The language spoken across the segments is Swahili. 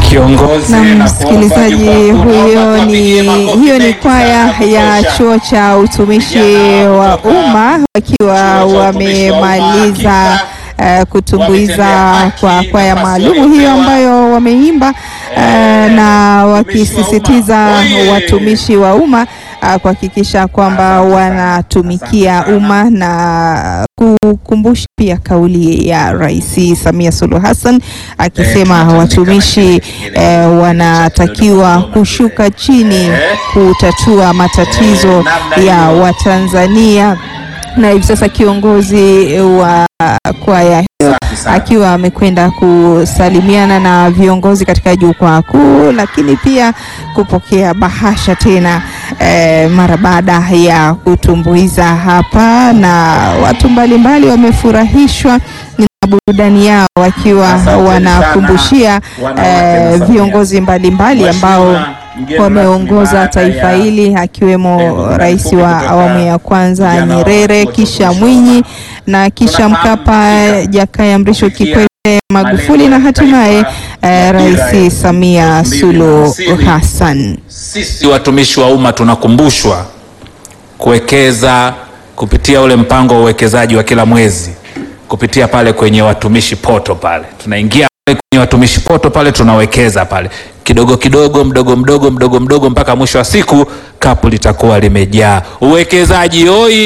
kiongozi Na na msikilizaji, huyo ni hiyo ni kwaya ya chuo cha utumishi wa umma wakiwa wamemaliza eh, kutumbuiza kwa kwaya maalumu hiyo ambayo wameimba eh, na wakisisitiza watumishi wa umma ah, kuhakikisha kwamba wanatumikia umma na kukumbusha pia kauli ya Rais Samia Suluhu Hassan akisema watumishi eh, wanatakiwa kushuka chini kutatua matatizo ya Watanzania na hivi sasa kiongozi wa kwaya hiyo akiwa amekwenda kusalimiana na viongozi katika jukwaa kuu, lakini pia kupokea bahasha tena eh, mara baada ya kutumbuiza hapa, na watu mbalimbali wamefurahishwa na burudani yao wakiwa Asante wanakumbushia sana, wanawake eh, wa Samia. viongozi mbalimbali ambao Mheshimiwa mgeni wameongoza rasmi taifa baada ya hili akiwemo Ndugu rais Mkuu wa kutoka awamu ya kwanza vijana wa Nyerere, chuo cha kisha utumishi Mwinyi wa na kisha Tunafahamu Mkapa, katika Jakaya Mrisho kufikia Kikwete, Magufuli malengo na ya hatimaye taifa eh, ya dira ya Rais Samia elfu mbili Suluhu hamsini. Hassan. Sisi watumishi wa umma tunakumbushwa kuwekeza kupitia ule mpango wa uwekezaji wa kila mwezi kupitia pale kwenye watumishi poto pale, tunaingia pale kwenye watumishi poto pale, tunawekeza pale kidogo kidogo, mdogo mdogo, mdogo mdogo, mpaka mwisho wa siku kapu litakuwa limejaa. Uwekezaji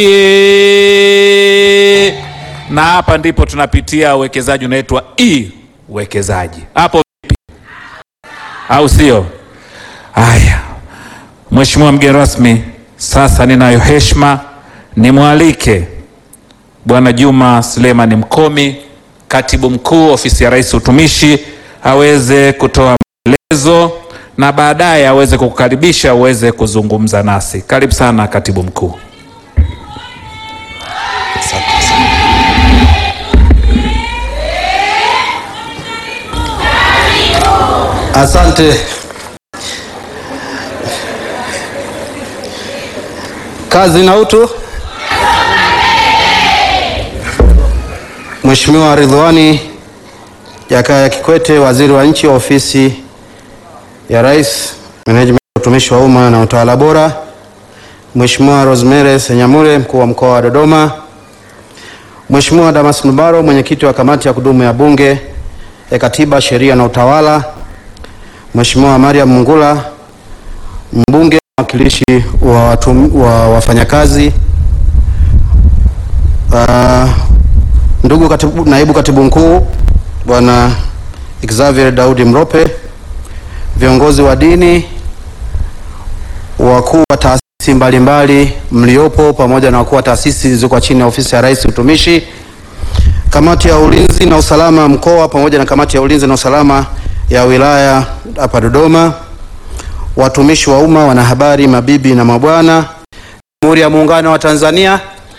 oye! Na hapa ndipo tunapitia uwekezaji unaitwa e uwekezaji. Hapo vipi, au sio? Haya, Mheshimiwa mgeni rasmi, sasa ninayo heshima nimwalike Bwana Juma Suleiman Mkomi, katibu mkuu ofisi ya Rais Utumishi, aweze kutoa maelezo na baadaye aweze kukukaribisha uweze kuzungumza nasi. Karibu sana katibu mkuu. Asante. Kazi na utu. Mheshimiwa Ridhiwani Jakaya Kikwete, Waziri wa Nchi, Ofisi ya Rais, Menejimenti ya Utumishi wa Umma na Utawala Bora. Mheshimiwa Rosemary Senyamule, Mkuu wa Mkoa wa Dodoma. Mheshimiwa Damas Ndumbaro, Mwenyekiti wa Kamati ya Kudumu ya Bunge ya Katiba, Sheria na Utawala. Mheshimiwa Mariam Mungula, mbunge mwakilishi wa, watum- wa wafanyakazi. Uh, ndugu katibu, naibu katibu mkuu Bwana Xavier Daudi Mrope, viongozi wa dini, wakuu wa taasisi mbalimbali mliopo, pamoja na wakuu wa taasisi zilizokuwa chini ya ofisi ya Rais Utumishi, kamati ya ulinzi na usalama mkoa pamoja na kamati ya ulinzi na usalama ya wilaya hapa Dodoma, watumishi wa umma, wanahabari, mabibi na mabwana, Jamhuri ya Muungano wa Tanzania.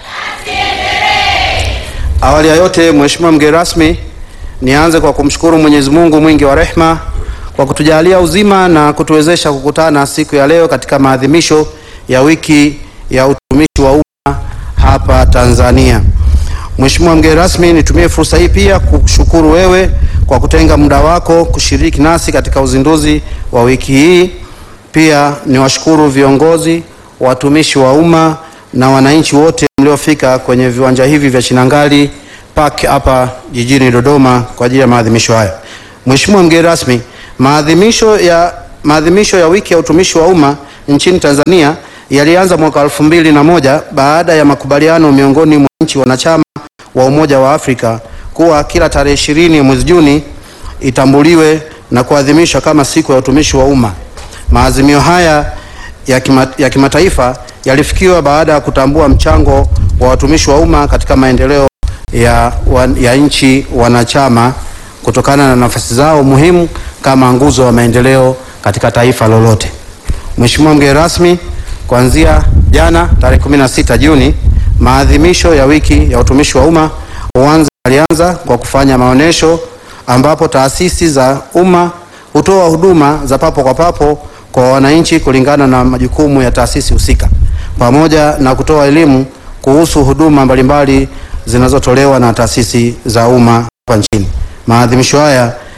Awali ya yote, Mheshimiwa mgeni rasmi, nianze kwa kumshukuru Mwenyezi Mungu mwingi wa rehema kwa kutujalia uzima na kutuwezesha kukutana siku ya leo katika maadhimisho ya wiki ya utumishi wa umma hapa Tanzania. Mheshimiwa mgeni rasmi, nitumie fursa hii pia kushukuru wewe kwa kutenga muda wako kushiriki nasi katika uzinduzi wa wiki hii. Pia niwashukuru viongozi, watumishi wa umma na wananchi wote mliofika kwenye viwanja hivi vya Chinangali Park hapa jijini Dodoma kwa ajili ya maadhimisho haya. Mheshimiwa mgeni rasmi, maadhimisho ya maadhimisho ya wiki ya utumishi wa umma nchini Tanzania yalianza mwaka elfu mbili na moja baada ya makubaliano miongoni mwa nchi wanachama wa Umoja wa Afrika kuwa kila tarehe ishirini mwezi Juni itambuliwe na kuadhimishwa kama siku ya utumishi wa umma. Maazimio haya ya, kima, ya kimataifa yalifikiwa baada ya kutambua mchango wa watumishi wa umma katika maendeleo ya, wa, ya nchi wanachama kutokana na nafasi zao muhimu kama nguzo wa maendeleo katika taifa lolote. Mheshimiwa mgeni rasmi, kuanzia jana tarehe 16 Juni maadhimisho ya wiki ya utumishi wa umma huanza alianza kwa kufanya maonyesho ambapo taasisi za umma hutoa huduma za papo kwa papo kwa wananchi kulingana na majukumu ya taasisi husika pamoja na kutoa elimu kuhusu huduma mbalimbali zinazotolewa na taasisi za umma hapa nchini. Maadhimisho haya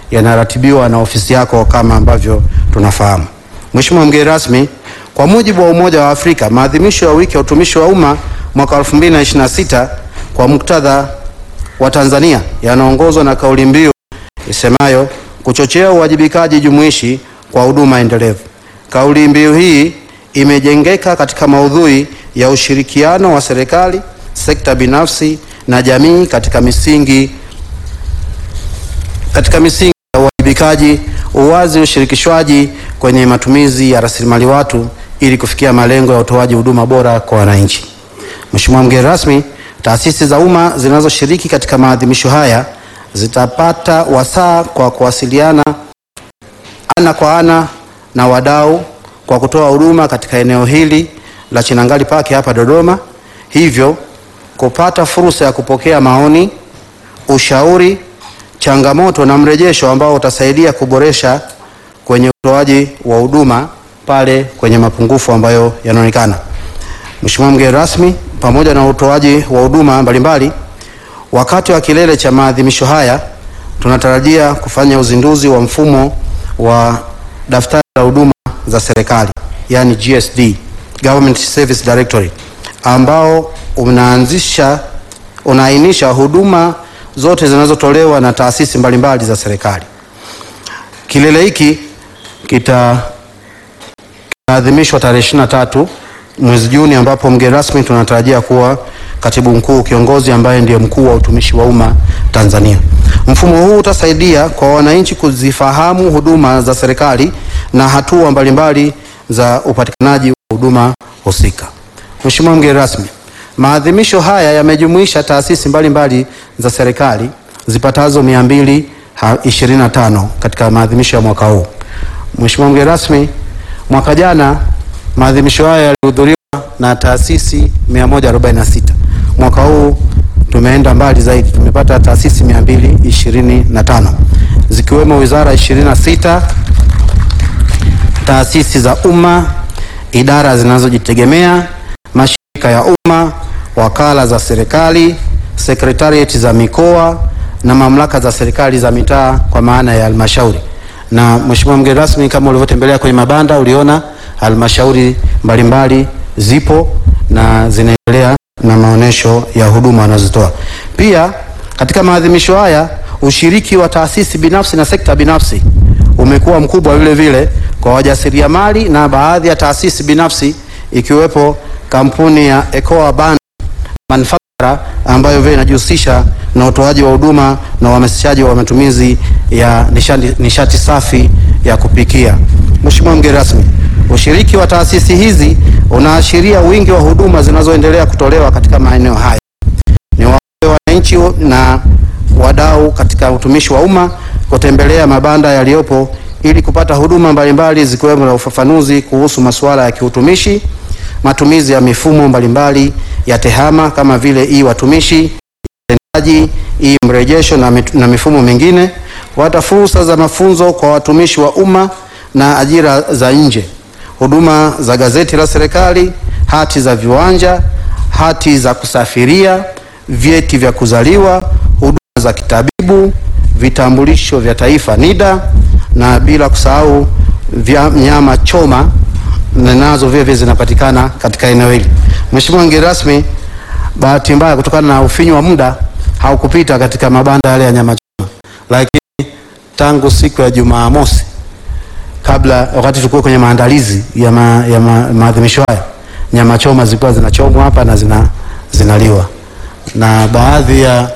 yanaratibiwa na ofisi yako kama ambavyo tunafahamu. Mheshimiwa mgeni rasmi, kwa mujibu wa Umoja wa Afrika, maadhimisho ya wiki ya utumishi wa umma mwaka 2026 kwa muktadha wa Tanzania yanaongozwa na kauli mbiu isemayo kuchochea uwajibikaji jumuishi kwa huduma endelevu. Kauli mbiu hii imejengeka katika maudhui ya ushirikiano wa serikali, sekta binafsi na jamii katika misingi katika misingi ya uwajibikaji, uwazi, ushirikishwaji kwenye matumizi ya rasilimali watu ili kufikia malengo ya utoaji huduma bora kwa wananchi. Mheshimiwa mgeni rasmi, taasisi za umma zinazoshiriki katika maadhimisho haya zitapata wasaa kwa kuwasiliana ana kwa ana na wadau kwa kutoa huduma katika eneo hili la Chinangali Park hapa Dodoma, hivyo kupata fursa ya kupokea maoni, ushauri, changamoto na mrejesho ambao utasaidia kuboresha kwenye utoaji wa huduma pale kwenye mapungufu ambayo yanaonekana. Mheshimiwa mgeni rasmi, pamoja na utoaji wa huduma mbalimbali, wakati wa kilele cha maadhimisho haya tunatarajia kufanya uzinduzi wa mfumo wa daftari la huduma za serikali yani GSD, Government Service Directory, ambao unaanzisha unaainisha huduma zote zinazotolewa na taasisi mbalimbali za serikali. Kilele hiki kitaadhimishwa tarehe 23 mwezi Juni, ambapo mgeni rasmi tunatarajia kuwa katibu mkuu kiongozi ambaye ndiye mkuu wa utumishi wa umma Tanzania. Mfumo huu utasaidia kwa wananchi kuzifahamu huduma za serikali na hatua mbalimbali za upatikanaji wa huduma husika. Mheshimiwa mgeni rasmi, maadhimisho haya yamejumuisha taasisi mbalimbali za serikali zipatazo 225 katika maadhimisho ya mwaka huu. Mheshimiwa mgeni rasmi, mwaka jana maadhimisho haya yalihudhuriwa na taasisi 146. Mwaka huu tumeenda mbali zaidi, tumepata taasisi 225 zikiwemo wizara 26, taasisi za umma, idara zinazojitegemea, mashirika ya umma, wakala za serikali, sekretarieti za mikoa na mamlaka za serikali za mitaa kwa maana ya halmashauri. Na Mheshimiwa mgeni rasmi, kama ulivyotembelea kwenye mabanda, uliona halmashauri mbalimbali zipo na zinaendelea na maonesho ya huduma wanazotoa. Pia katika maadhimisho haya ushiriki wa taasisi binafsi na sekta binafsi umekuwa mkubwa vile vile kwa wajasiriamali na baadhi ya taasisi binafsi ikiwepo kampuni ya Ecoa Band Manufacturer ambayo vile inajihusisha na utoaji wa huduma na uhamasishaji wa matumizi ya nishati, nishati safi ya kupikia. Mheshimiwa mgeni rasmi, ushiriki wa taasisi hizi unaashiria wingi wa huduma zinazoendelea kutolewa katika maeneo haya. Ni waombe wananchi na wadau katika utumishi wa umma kutembelea mabanda yaliyopo ili kupata huduma mbalimbali zikiwemo na ufafanuzi kuhusu masuala ya kiutumishi, matumizi ya mifumo mbalimbali ya tehama kama vile hii watumishi, utendaji, hii mrejesho na, mit, na mifumo mingine, kupata fursa za mafunzo kwa watumishi wa umma na ajira za nje, huduma za gazeti la serikali, hati za viwanja, hati za kusafiria, vyeti vya kuzaliwa, huduma za kitabibu, vitambulisho vya taifa NIDA, na bila kusahau vya nyama choma nazo vile vile zinapatikana katika eneo hili. Mheshimiwa mgeni rasmi, bahati mbaya kutokana na ufinyu wa muda haukupita katika mabanda yale ya nyama choma, lakini tangu siku ya Jumamosi kabla wakati tulikuwa kwenye maandalizi ya, ma, ya ma, maadhimisho haya nyama choma zilikuwa zinachomwa hapa na zina, zinaliwa na baadhi ya,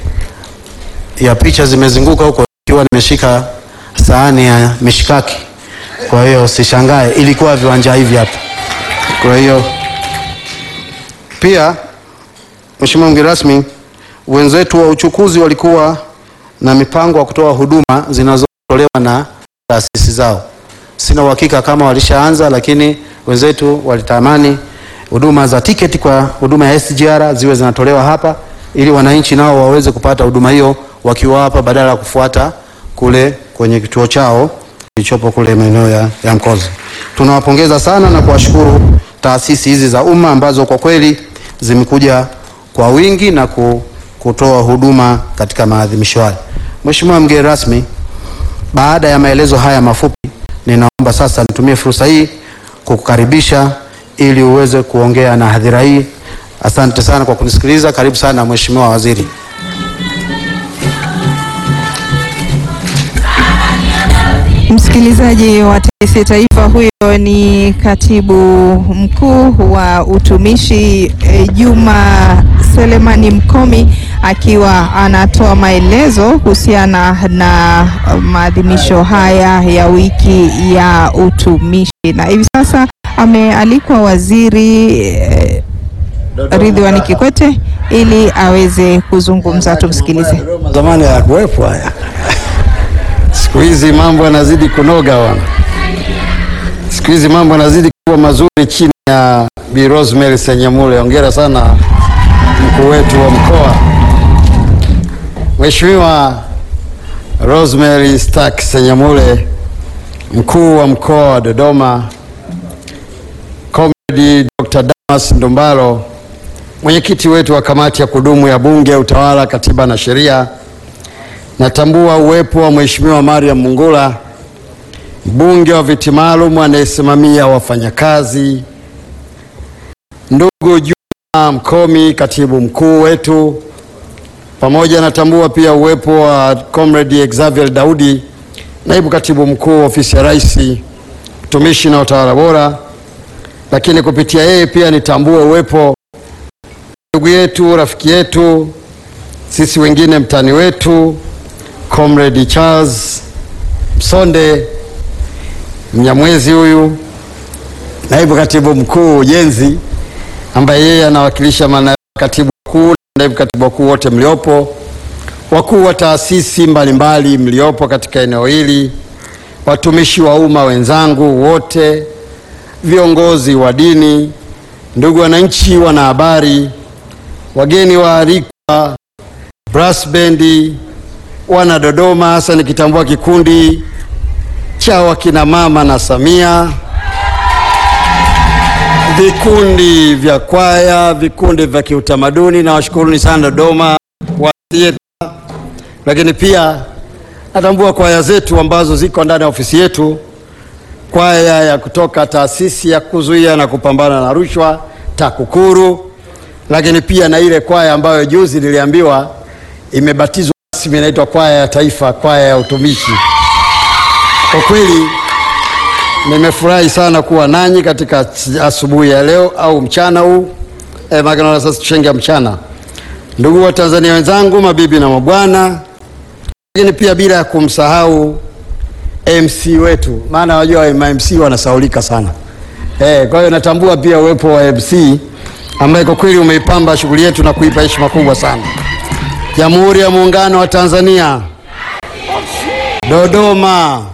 ya picha zimezunguka huko ikiwa nimeshika sahani ya mishikaki. Kwa hiyo sishangae, ilikuwa viwanja hivi hapa. Kwa hiyo pia, Mheshimiwa mgeni rasmi, wenzetu wa uchukuzi walikuwa na mipango ya kutoa huduma zinazotolewa na taasisi zao. Sina uhakika kama walishaanza, lakini wenzetu walitamani huduma za tiketi kwa huduma ya SGR ziwe zinatolewa hapa ili wananchi nao waweze kupata huduma hiyo wakiwa hapa badala ya kufuata kule kwenye kituo chao kilichopo kule maeneo ya, ya Mkozi. Tunawapongeza sana na kuwashukuru taasisi hizi za umma ambazo kwa kweli zimekuja kwa wingi na kutoa huduma katika maadhimisho haya. Mheshimiwa mgeni rasmi, Baada ya maelezo haya mafupi, ninaomba sasa nitumie fursa hii kukukaribisha ili uweze kuongea na hadhira hii. Asante sana kwa kunisikiliza. Karibu sana Mheshimiwa Waziri. Msikilizaji wa TBC Taifa, huyo ni katibu mkuu wa utumishi eh, Juma Selemani Mkomi akiwa anatoa maelezo kuhusiana na maadhimisho haya ya wiki ya utumishi, na hivi sasa amealikwa waziri eh, Ridhiwani Kikwete ili aweze kuzungumza. Tumsikilize. Zamani hayakuwepo haya. Siku hizi mambo yanazidi kunoga bwana. Siku hizi mambo yanazidi kuwa mazuri chini ya Bi Rosemary Senyamule. Hongera sana mkuu wetu wa mkoa. Mheshimiwa Rosemary Stark Senyamule, mkuu wa mkoa wa Dodoma, Comrade Dr. Damas Ndumbaro, mwenyekiti wetu wa kamati ya kudumu ya Bunge, Utawala, Katiba na Sheria, natambua uwepo wa Mheshimiwa Mariam Mungula, mbunge wa viti maalum anayesimamia wafanyakazi, ndugu Juma Mkomi, katibu mkuu wetu, pamoja natambua pia uwepo wa Comrade Xavier Daudi, naibu katibu mkuu ofisi ya Rais, utumishi na utawala bora, lakini kupitia yeye pia nitambue uwepo ndugu yetu, rafiki yetu, sisi wengine mtani wetu Comrade Charles Msonde Mnyamwezi, huyu naibu katibu mkuu ujenzi, ambaye yeye anawakilisha mana katibu mkuu na naibu katibu wakuu wote mliopo, wakuu wa taasisi mbalimbali mliopo katika eneo hili, watumishi wa umma wenzangu wote, viongozi wa dini, ndugu wananchi, wanahabari, wageni waalikwa, brass bendi, wana Dodoma, hasa nikitambua kikundi cha wakina mama na Samia, vikundi vya kwaya, vikundi vya kiutamaduni, na washukuruni sana Dodoma wa theater, lakini pia natambua kwaya zetu ambazo ziko ndani ya ofisi yetu, kwaya ya kutoka taasisi ya kuzuia na kupambana na rushwa TAKUKURU, lakini pia na ile kwaya ambayo juzi niliambiwa imebatizwa rasmi, inaitwa kwaya ya taifa, kwaya ya utumishi. Kwa kweli nimefurahi sana kuwa nanyi katika asubuhi ya leo au mchana huu eh, maana sasa tushengia mchana. Ndugu wa Tanzania wenzangu, mabibi na mabwana, lakini pia bila ya kumsahau MC wetu, maana wajua MC wanasaulika sana eh, kwa hiyo natambua pia uwepo wa MC ambaye kwa kweli umeipamba shughuli yetu na kuipa heshima kubwa sana. Jamhuri ya Muungano wa Tanzania, Dodoma.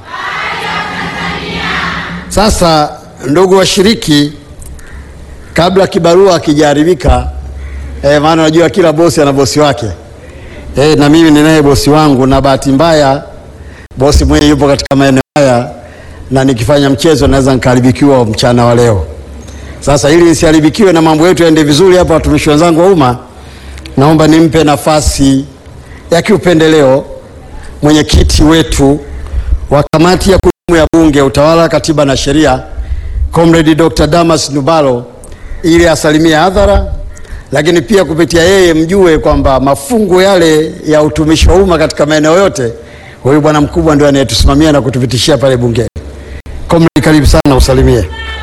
Sasa ndugu washiriki, kabla kibarua akijaharibika, eh, maana unajua kila bosi ana bosi wake eh, na mimi ninaye bosi wangu, na bahati mbaya bosi mwenye yupo katika maeneo haya, na nikifanya mchezo naweza nikaharibikiwa mchana wa leo. Sasa ili nisiharibikiwe na mambo yetu yaende vizuri hapa, watumishi wenzangu wa umma, naomba nimpe nafasi ya kiupendeleo mwenyekiti wetu wa kamati ya kudumu ya Bunge, Utawala, Katiba na Sheria, Comrade Dr. Damas Ndumbaro ili asalimie hadhara, lakini pia kupitia yeye mjue kwamba mafungu yale ya utumishi wa umma katika maeneo yote, huyu bwana mkubwa ndio anayetusimamia na kutupitishia pale bungeni. Comrade, karibu sana usalimie.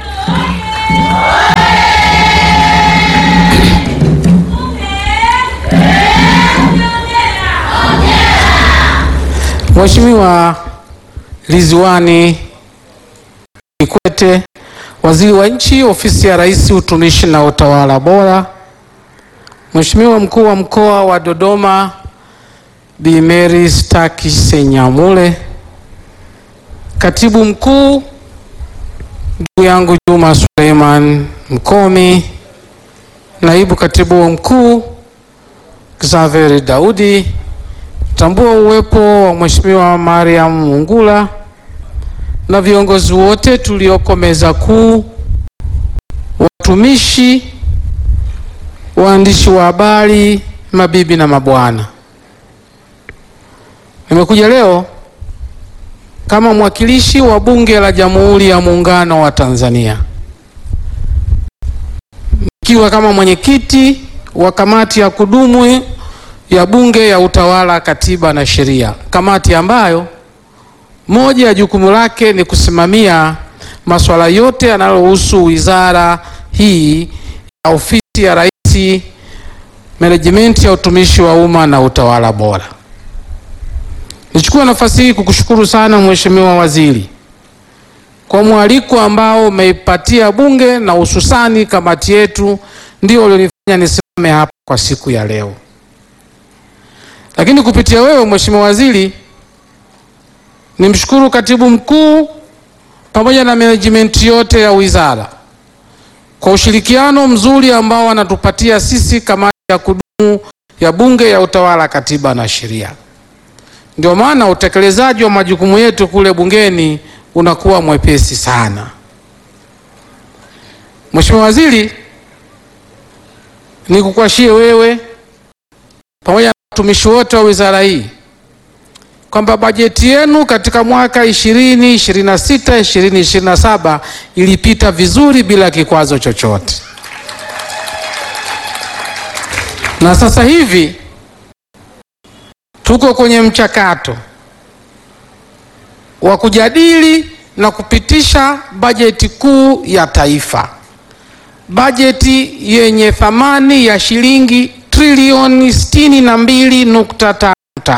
Mheshimiwa Ridhiwani Kikwete, Waziri wa Nchi, Ofisi ya Rais, Utumishi na Utawala Bora, Mheshimiwa Mkuu wa Mkoa wa Dodoma Bi Mary Staki Senyamule, Katibu Mkuu ndugu yangu Juma Suleiman Mkomi, Naibu Katibu Mkuu Xavier Daudi, tambua uwepo wa Mheshimiwa Mariam Mungula na viongozi wote tulioko meza kuu, watumishi, waandishi wa habari, mabibi na mabwana. Nimekuja leo kama mwakilishi wa Bunge la Jamhuri ya Muungano wa Tanzania, nikiwa kama mwenyekiti wa kamati ya kudumu ya Bunge ya Utawala, Katiba na Sheria, kamati ambayo moja ya jukumu lake ni kusimamia masuala yote yanayohusu wizara hii ya ofisi ya Rais, menejimenti ya utumishi wa umma na utawala bora. Nichukue nafasi hii kukushukuru sana Mheshimiwa Waziri kwa mwaliko ambao umeipatia Bunge na hususani kamati yetu, ndio ulionifanya nisimame hapa kwa siku ya leo. Lakini kupitia wewe Mheshimiwa Waziri, nimshukuru Katibu Mkuu pamoja na management yote ya wizara kwa ushirikiano mzuri ambao wanatupatia sisi kamati ya kudumu ya Bunge ya Utawala, Katiba na Sheria. Ndio maana utekelezaji wa majukumu yetu kule bungeni unakuwa mwepesi sana. Mheshimiwa Waziri, nikukwashie wewe pamoja na watumishi wote wa wizara hii kwamba bajeti yenu katika mwaka 2026 2027 ilipita vizuri bila kikwazo chochote, na sasa hivi tuko kwenye mchakato wa kujadili na kupitisha bajeti kuu ya taifa, bajeti yenye thamani ya shilingi trilioni 62.55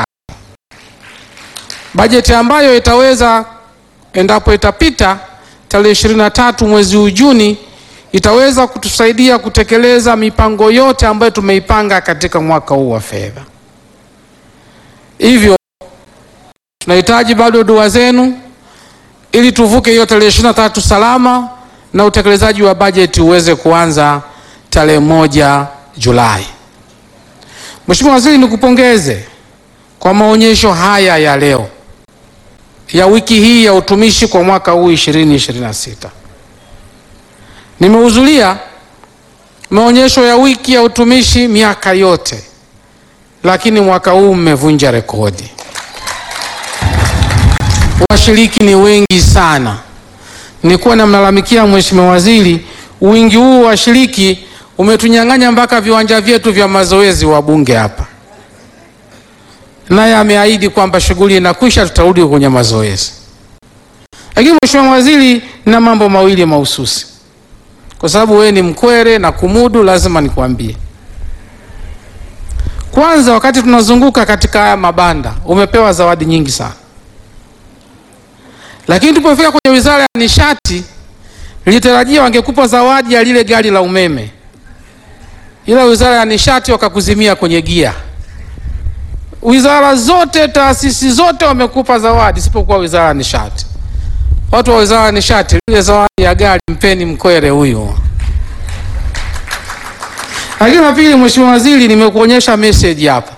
bajeti ambayo itaweza endapo itapita tarehe 23 mwezi huu Juni, itaweza kutusaidia kutekeleza mipango yote ambayo tumeipanga katika mwaka huu wa fedha. Hivyo tunahitaji bado dua zenu ili tuvuke hiyo tarehe 23 salama na utekelezaji wa bajeti uweze kuanza tarehe moja Julai. Mheshimiwa Waziri, nikupongeze kwa maonyesho haya ya leo ya wiki hii ya utumishi kwa mwaka huu 2026. Nimehudhuria maonyesho ya wiki ya utumishi miaka yote, lakini mwaka huu mmevunja rekodi. Washiriki ni wengi sana. Nilikuwa namlalamikia Mheshimiwa Waziri, wingi huu wa washiriki umetunyang'anya mpaka viwanja vyetu vya mazoezi wa bunge hapa naye ameahidi kwamba shughuli inakwisha, tutarudi kwenye mazoezi. Lakini Mheshimiwa Waziri, na mambo mawili mahususi, kwa sababu wewe ni mkwere na kumudu, lazima nikwambie. Kwanza, wakati tunazunguka katika haya mabanda, umepewa zawadi nyingi sana, lakini tulipofika kwenye Wizara ya Nishati nilitarajia wangekupa zawadi ya lile gari la umeme, ila Wizara ya Nishati wakakuzimia kwenye gia Wizara zote taasisi zote wamekupa zawadi isipokuwa wizara ya nishati. Watu wa wizara ya nishati, ile zawadi ya gari mpeni mkwere huyo. Lakini la pili, Mheshimiwa Waziri, nimekuonyesha message hapa,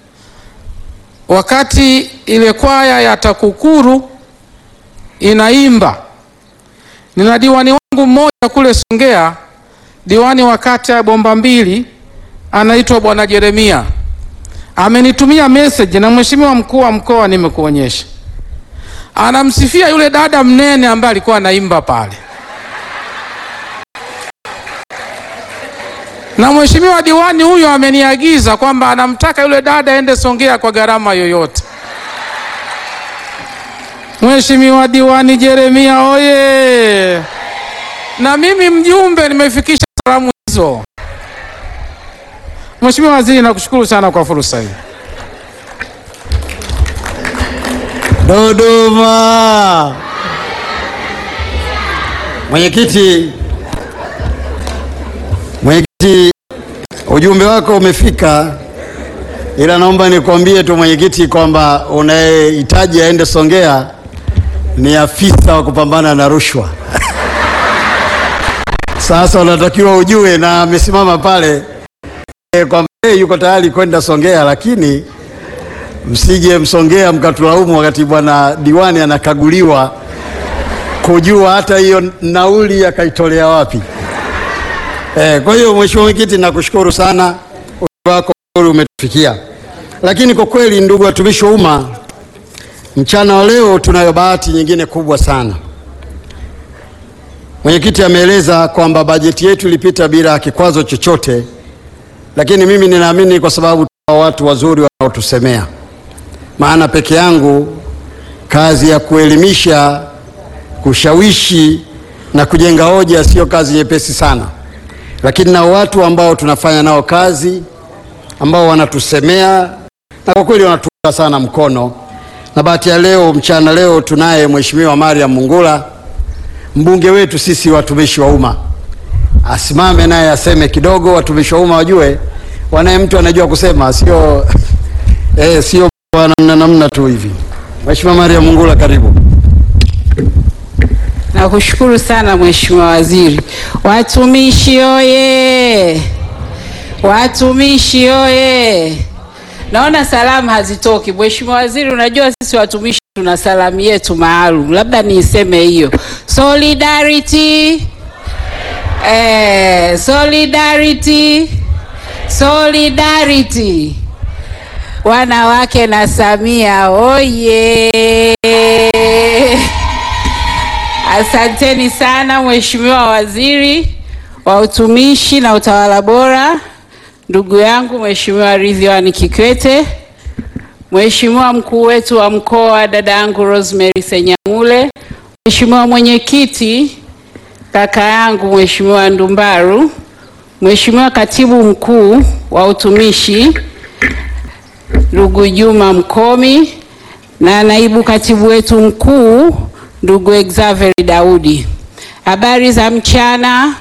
wakati ile kwaya ya TAKUKURU inaimba, nina diwani wangu mmoja kule Songea, diwani wa kata ya Bomba Mbili, anaitwa Bwana Jeremia amenitumia message na mheshimiwa mkuu wa mkoa nimekuonyesha, anamsifia yule dada mnene ambaye alikuwa anaimba pale, na mheshimiwa diwani huyo ameniagiza kwamba anamtaka yule dada aende Songea kwa gharama yoyote. Mheshimiwa diwani Jeremia oye! Na mimi mjumbe nimefikisha salamu hizo. Mheshimiwa Waziri, nakushukuru sana kwa fursa hii. Dodoma. Mwenyekiti, mwenyekiti, ujumbe wako umefika, ila naomba nikwambie tu mwenyekiti kwamba unayehitaji aende Songea ni afisa wa kupambana na rushwa. Sasa unatakiwa ujue, na amesimama pale e, kwamba yeye yuko tayari kwenda Songea, lakini msije Msongea mkatulaumu wakati bwana diwani anakaguliwa kujua hata hiyo nauli akaitolea wapi. E, kwa hiyo mheshimiwa mwenyekiti, nakushukuru sana, ujumbe wako umetufikia. Lakini kwa kweli, ndugu watumishi wa umma, Mchana wa leo tunayo bahati nyingine kubwa sana. Mwenyekiti ameeleza kwamba bajeti yetu ilipita bila kikwazo chochote, lakini mimi ninaamini kwa sababu tuna watu wazuri wanaotusemea, maana peke yangu kazi ya kuelimisha, kushawishi na kujenga hoja sio kazi nyepesi sana, lakini na watu ambao tunafanya nao kazi ambao wanatusemea na kwa kweli wanatuunga sana mkono. Na bahati ya leo mchana leo tunaye Mheshimiwa Mariam Mungula, mbunge wetu sisi watumishi wa umma, asimame naye aseme kidogo. Watumishi wa umma wajue, wanaye mtu anajua kusema, sio eh, sio namna namna tu hivi. Mheshimiwa Mariam Mungula, karibu. Nakushukuru sana Mheshimiwa Waziri. Watumishi oye! Watumishi oye! Naona salamu hazitoki. Mheshimiwa Waziri, unajua sisi watumishi tuna salamu yetu maalum, labda niiseme hiyo. Solidarity. Eh, solidarity. Solidarity. Wanawake na Samia oye! Asanteni sana Mheshimiwa Waziri wa Utumishi na Utawala Bora, ndugu yangu Mheshimiwa Ridhiwani Kikwete, Mheshimiwa mkuu wetu wa mkoa dada yangu Rosemary Senyamule, Mheshimiwa mwenyekiti kaka yangu Mheshimiwa Ndumbaru, Mheshimiwa katibu mkuu wa utumishi ndugu Juma Mkomi na naibu katibu wetu mkuu ndugu Xavier Daudi. Habari za mchana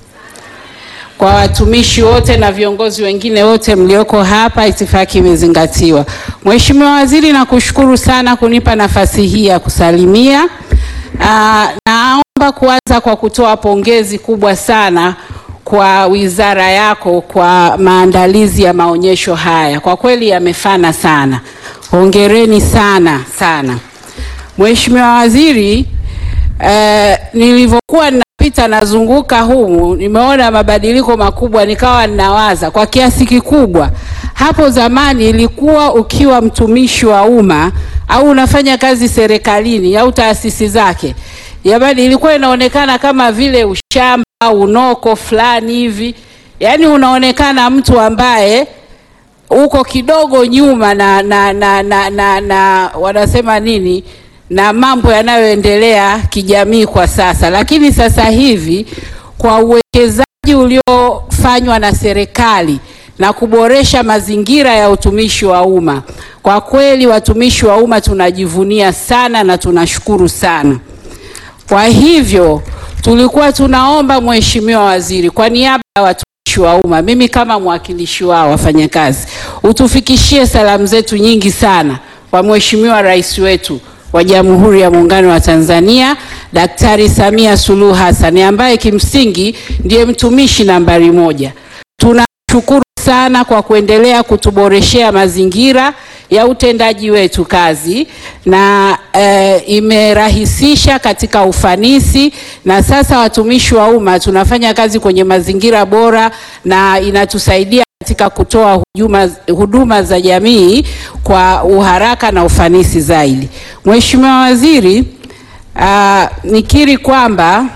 kwa watumishi wote na viongozi wengine wote mlioko hapa, itifaki imezingatiwa. Mheshimiwa Waziri, nakushukuru sana kunipa nafasi hii ya kusalimia. Aa, naomba kuanza kwa kutoa pongezi kubwa sana kwa wizara yako kwa maandalizi ya maonyesho haya. Kwa kweli yamefana sana. Hongereni sana sana. Mheshimiwa Waziri, eh, nilivyokuwa ninapita nazunguka humu nimeona mabadiliko makubwa, nikawa ninawaza kwa kiasi kikubwa, hapo zamani ilikuwa ukiwa mtumishi wa umma au unafanya kazi serikalini au taasisi zake, jamani, ilikuwa inaonekana kama vile ushamba au unoko fulani hivi, yaani unaonekana mtu ambaye uko kidogo nyuma na, na, na, na, na, na wanasema nini na mambo yanayoendelea kijamii kwa sasa, lakini sasa hivi kwa uwekezaji uliofanywa na serikali na kuboresha mazingira ya utumishi wa umma, kwa kweli watumishi wa umma tunajivunia sana na tunashukuru sana. Kwa hivyo tulikuwa tunaomba Mheshimiwa Waziri, kwa niaba ya watumishi wa umma, mimi kama mwakilishi wao wafanyakazi, utufikishie salamu zetu nyingi sana kwa Mheshimiwa Rais wetu wa Jamhuri ya Muungano wa Tanzania Daktari Samia Suluhu Hassan ambaye kimsingi ndiye mtumishi nambari moja. Tunashukuru sana kwa kuendelea kutuboreshea mazingira ya utendaji wetu kazi na e, imerahisisha katika ufanisi, na sasa watumishi wa umma tunafanya kazi kwenye mazingira bora na inatusaidia katika kutoa huduma, huduma za jamii kwa uharaka na ufanisi zaidi. Mheshimiwa Waziri, uh, nikiri kwamba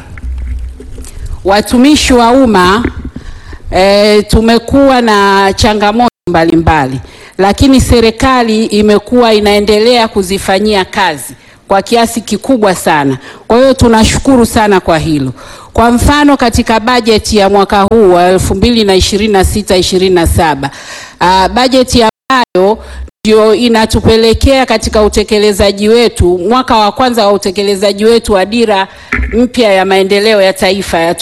watumishi wa umma e, tumekuwa na changamoto mbalimbali mbali, lakini serikali imekuwa inaendelea kuzifanyia kazi kwa kiasi kikubwa sana. Kwa hiyo tunashukuru sana kwa hilo. Kwa mfano katika bajeti ya mwaka huu wa 2026-2027 uh, bajeti ambayo ndio inatupelekea katika utekelezaji wetu, mwaka wa kwanza wa utekelezaji wetu wa dira mpya ya maendeleo ya taifa ya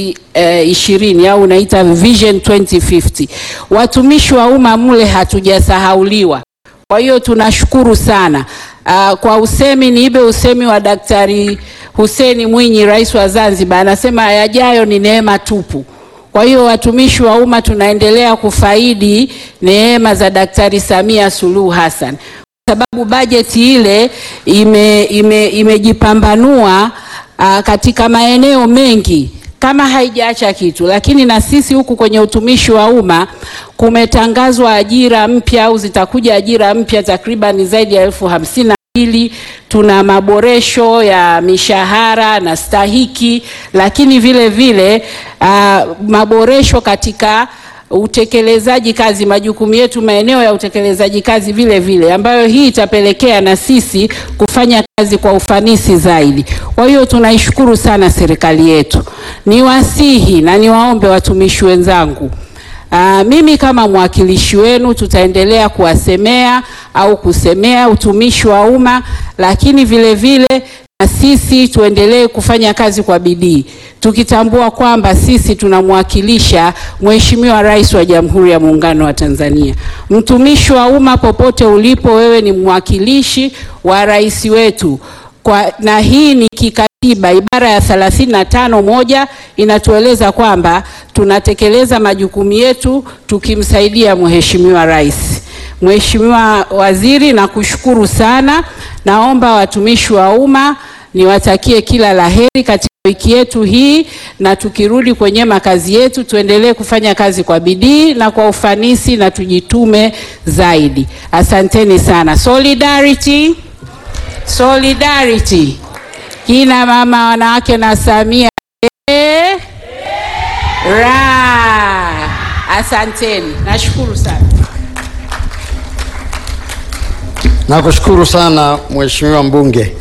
2020 au unaita Vision 2050. Watumishi wa umma mule hatujasahauliwa. Kwa hiyo tunashukuru sana. Uh, kwa usemi niibe usemi wa Daktari Hussein Mwinyi, rais wa Zanzibar, anasema yajayo ni neema tupu. Kwa hiyo watumishi wa umma tunaendelea kufaidi neema za Daktari Samia Suluhu Hassan, kwa sababu bajeti ile ime, ime, imejipambanua uh, katika maeneo mengi kama haijaacha kitu, lakini na sisi huku kwenye utumishi wa umma kumetangazwa ajira mpya au zitakuja ajira mpya takriban zaidi ya elfu hamsini hili tuna maboresho ya mishahara na stahiki, lakini vile vile uh, maboresho katika utekelezaji kazi, majukumu yetu, maeneo ya utekelezaji kazi vile vile, ambayo hii itapelekea na sisi kufanya kazi kwa ufanisi zaidi. Kwa hiyo tunaishukuru sana serikali yetu. Niwasihi na niwaombe watumishi wenzangu Aa, mimi kama mwakilishi wenu tutaendelea kuwasemea au kusemea utumishi wa umma, lakini vile vile na sisi tuendelee kufanya kazi kwa bidii, tukitambua kwamba sisi tunamwakilisha Mheshimiwa Rais wa Jamhuri ya Muungano wa Tanzania. Mtumishi wa umma popote ulipo, wewe ni mwakilishi wa rais wetu kwa, na hii ni kikatiba ibara ya thelathini na tano moja inatueleza kwamba tunatekeleza majukumu yetu tukimsaidia Mheshimiwa Rais. Mheshimiwa Waziri, nakushukuru sana. Naomba watumishi wa umma niwatakie kila laheri katika wiki yetu hii, na tukirudi kwenye makazi yetu tuendelee kufanya kazi kwa bidii na kwa ufanisi na tujitume zaidi. Asanteni sana. Solidarity. Solidarity. Kina mama wanawake na Samia eh, ra. Asanteni, nashukuru sana. Nakushukuru sana Mheshimiwa mbunge.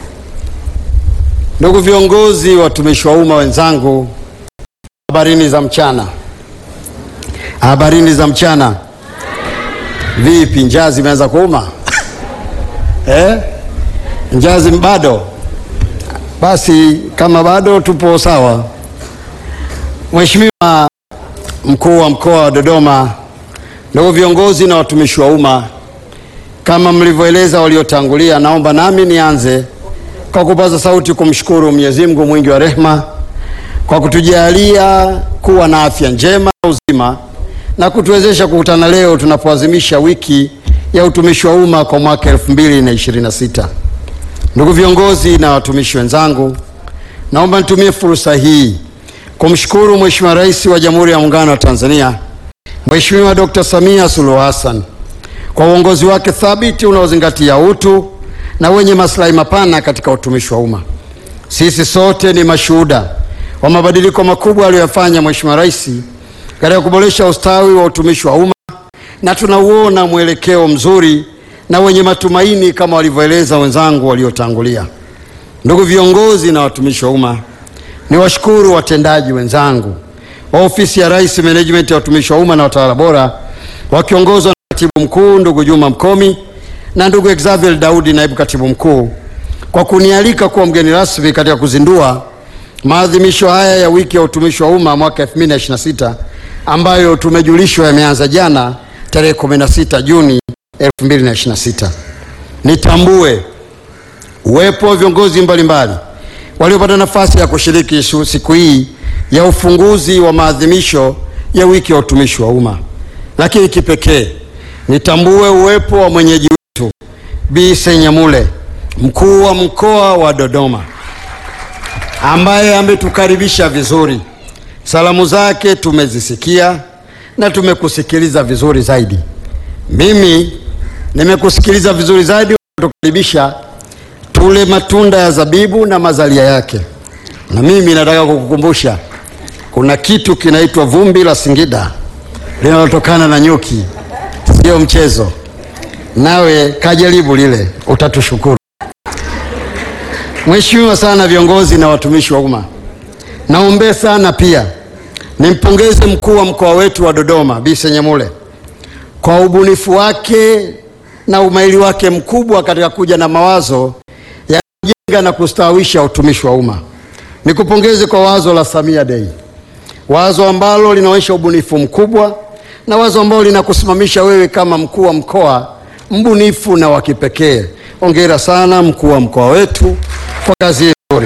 Ndugu viongozi, watumishi wa umma wenzangu, habarini za mchana. Habarini za mchana. Vipi, njaa zimeanza kuuma eh? Njaa zim- bado? Basi kama bado tupo sawa. Mheshimiwa mkuu wa mkoa wa Dodoma, ndugu viongozi na watumishi wa umma, kama mlivyoeleza waliotangulia, naomba nami nianze kwa kupaza sauti kumshukuru Mwenyezi Mungu mwingi wa rehema kwa kutujalia kuwa na afya njema na uzima na kutuwezesha kukutana leo tunapoadhimisha wiki ya utumishi wa umma kwa mwaka 2026. Ndugu viongozi na watumishi wenzangu, naomba nitumie fursa hii kumshukuru Mheshimiwa Rais wa Jamhuri ya Muungano wa Tanzania, Mheshimiwa Dr. Samia Suluhu Hassan kwa uongozi wake thabiti unaozingatia utu na wenye maslahi mapana katika utumishi wa umma. Sisi sote ni mashuhuda wa mabadiliko makubwa aliyoyafanya Mheshimiwa Rais katika kuboresha ustawi wa utumishi wa umma na tunauona mwelekeo mzuri na wenye matumaini kama walivyoeleza wenzangu waliotangulia. Ndugu viongozi na watumishi wa umma, niwashukuru watendaji wenzangu wa Ofisi ya Rais Management ya Watumishi wa Umma na Watawala Bora wakiongozwa na Katibu Mkuu ndugu Juma Mkomi na ndugu Xavier Daudi naibu katibu mkuu kwa kunialika kuwa mgeni rasmi katika kuzindua maadhimisho haya ya wiki ya utumishi wa umma mwaka 2026 ambayo tumejulishwa yameanza jana tarehe 16 Juni 2026. Nitambue uwepo wa viongozi mbalimbali waliopata nafasi ya kushiriki shu- siku hii ya ufunguzi wa maadhimisho ya wiki ya utumishi wa umma, lakini kipekee nitambue uwepo wa mwenyeji wetu Bi Senyamule, mkuu wa mkoa wa Dodoma, ambaye ametukaribisha vizuri. Salamu zake tumezisikia na tumekusikiliza vizuri zaidi. Mimi nimekusikiliza vizuri zaidi, kutukaribisha tule matunda ya zabibu na mazalia yake. Na mimi nataka kukukumbusha kuna kitu kinaitwa vumbi la Singida linalotokana na nyuki, sio mchezo. Nawe kajaribu lile, utatushukuru. Mheshimiwa sana viongozi na watumishi wa umma, naombee sana pia nimpongeze mkuu wa mkoa wetu wa Dodoma Bi Senyamule kwa ubunifu wake na umahiri wake mkubwa katika kuja na mawazo ya kujenga na kustawisha utumishi wa umma. Nikupongeze kwa wazo la Samia Day, wazo ambalo linaonyesha ubunifu mkubwa na wazo ambalo linakusimamisha wewe kama mkuu wa mkoa mbunifu na wa kipekee. Hongera sana mkuu wa mkoa wetu kwa kazi hii nzuri.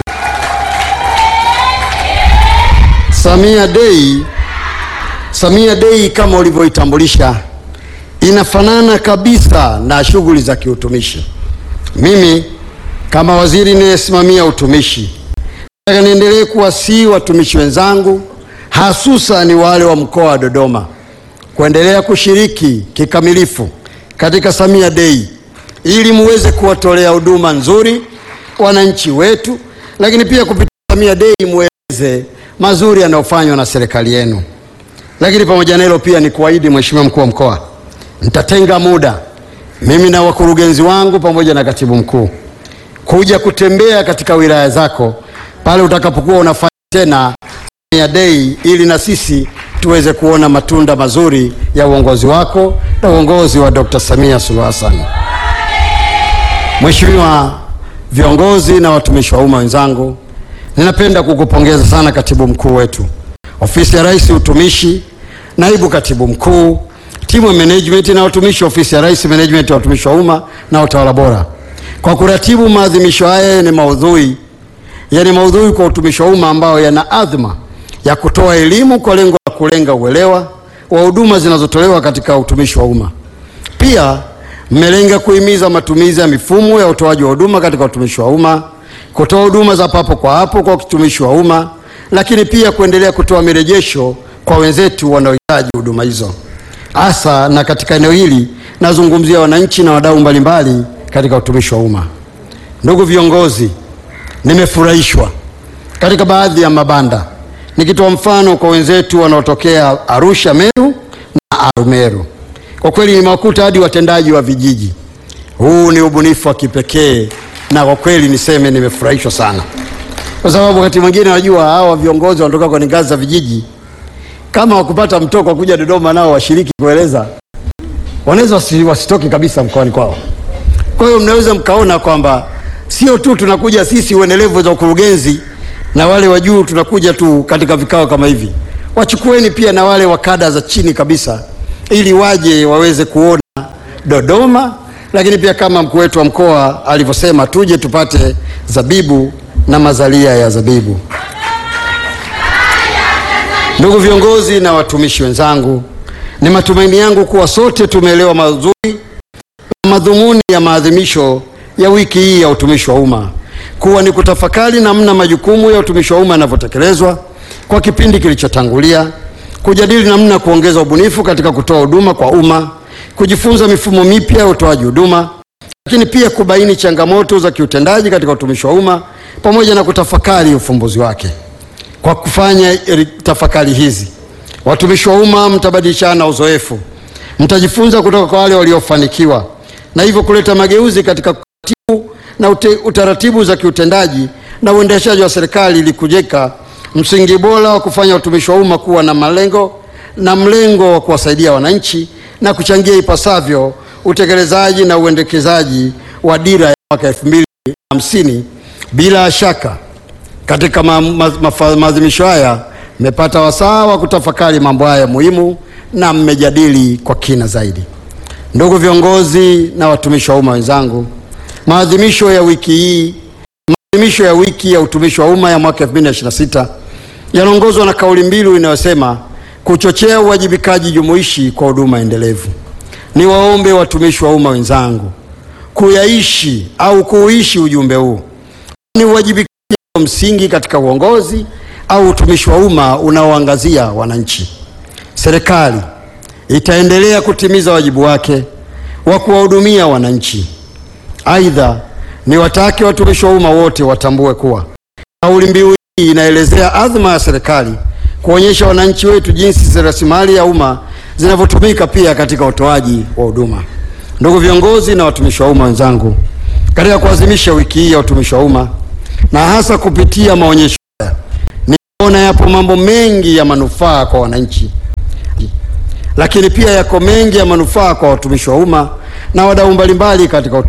Samia Day, Samia Day kama ulivyoitambulisha inafanana kabisa na shughuli za kiutumishi. Mimi kama waziri ninayesimamia utumishi, nataka niendelee kuwasihi watumishi wenzangu, hasusa ni wale wa mkoa wa Dodoma, kuendelea kushiriki kikamilifu katika Samia Day ili muweze kuwatolea huduma nzuri wananchi wetu, lakini pia kupitia Samia Day mueleze mazuri yanayofanywa na serikali yenu. Lakini pamoja na hilo pia ni kuahidi Mheshimiwa mkuu wa mkoa, nitatenga muda mimi na wakurugenzi wangu pamoja na katibu mkuu kuja kutembea katika wilaya zako pale utakapokuwa unafanya tena Samia Day ili na sisi tuweze kuona matunda mazuri ya uongozi wako na uongozi wa Dr. Samia Suluhu Hassan. Mheshimiwa, viongozi na watumishi wa umma wenzangu, ninapenda kukupongeza sana katibu mkuu wetu, ofisi ya Rais utumishi, naibu katibu mkuu, timu ya management na watumishi wa ofisi ya Rais management ya watumishi wa umma na utawala bora kwa kuratibu maadhimisho haya yenye maudhui yani maudhui kwa utumishi wa umma ambayo yana adhma ya kutoa elimu kwa lengo la kulenga uelewa wa huduma zinazotolewa katika utumishi wa umma. Pia mmelenga kuhimiza matumizi ya mifumo ya utoaji wa huduma katika utumishi wa umma, kutoa huduma za papo kwa hapo kwa utumishi wa umma, lakini pia kuendelea kutoa mirejesho kwa wenzetu wanaohitaji huduma hizo. Hasa na katika eneo hili nazungumzia wananchi na wadau mbalimbali katika utumishi wa umma. Ndugu viongozi, nimefurahishwa katika baadhi ya mabanda, nikitoa mfano kwa wenzetu wanaotokea Arusha, Meru na Arumeru. Kwa kweli nimewakuta hadi watendaji wa vijiji. Huu ni ubunifu wa kipekee, na kwa kweli niseme nimefurahishwa sana, kwa sababu wakati mwingine najua hawa viongozi wanatoka kwenye ngazi za vijiji, kama wakupata mtoko wa kuja Dodoma nao washiriki kueleza, wanaweza wasi- wasitoke kabisa mkoani kwao. Kwa hiyo mnaweza mkaona kwamba sio tu tunakuja sisi wenye levo za ukurugenzi na wale wa juu tunakuja tu katika vikao kama hivi, wachukueni pia na wale wa kada za chini kabisa, ili waje waweze kuona Dodoma, lakini pia kama mkuu wetu wa mkoa alivyosema, tuje tupate zabibu na mazalia ya zabibu. Ndugu viongozi na watumishi wenzangu, ni matumaini yangu kuwa sote tumeelewa mazuri madhumuni ya maadhimisho ya wiki hii ya utumishi wa umma kuwa ni kutafakari namna majukumu ya utumishi wa umma yanavyotekelezwa kwa kipindi kilichotangulia, kujadili namna kuongeza ubunifu katika kutoa huduma kwa umma, kujifunza mifumo mipya ya utoaji huduma, lakini pia kubaini changamoto za kiutendaji katika utumishi wa umma pamoja na kutafakari ufumbuzi wake. Kwa kufanya eri- tafakari hizi, watumishi wa umma mtabadilishana uzoefu, mtajifunza kutoka kwa wale waliofanikiwa na hivyo kuleta mageuzi katika kuratibu na ute, utaratibu za kiutendaji na uendeshaji wa serikali ili kujenga msingi bora wa kufanya utumishi wa umma kuwa na malengo na mlengo wa kuwasaidia wananchi na kuchangia ipasavyo utekelezaji na uendekezaji wa dira ya mwaka 2050. Bila shaka katika ma- ma- mafa- maadhimisho haya mmepata wasaa wa kutafakari mambo haya muhimu na mmejadili kwa kina zaidi. Ndugu viongozi na watumishi wa umma wenzangu, maadhimisho ya wiki hii, maadhimisho ya wiki ya utumishi wa umma ya mwaka 2026 yanaongozwa na kauli mbiu inayosema kuchochea uwajibikaji jumuishi kwa huduma endelevu. Niwaombe watumishi wa umma wenzangu kuyaishi au kuuishi ujumbe huu, ni uwajibikaji wa msingi katika uongozi au utumishi wa umma unaoangazia wananchi. Serikali itaendelea kutimiza wajibu wake wa kuwahudumia wananchi. Aidha, ni watake watumishi wa umma wote watambue kuwa kauli mbiu hii inaelezea adhma ya serikali kuonyesha wananchi wetu jinsi rasilimali ya umma zinavyotumika pia katika utoaji wa huduma. Ndugu viongozi na watumishi wa umma wenzangu, katika kuadhimisha wiki hii ya utumishi wa umma na hasa kupitia maonyesho haya, nimeona yapo mambo mengi ya manufaa kwa wananchi lakini pia yako mengi ya manufaa kwa watumishi wa umma na wadau mbalimbali katika utumishi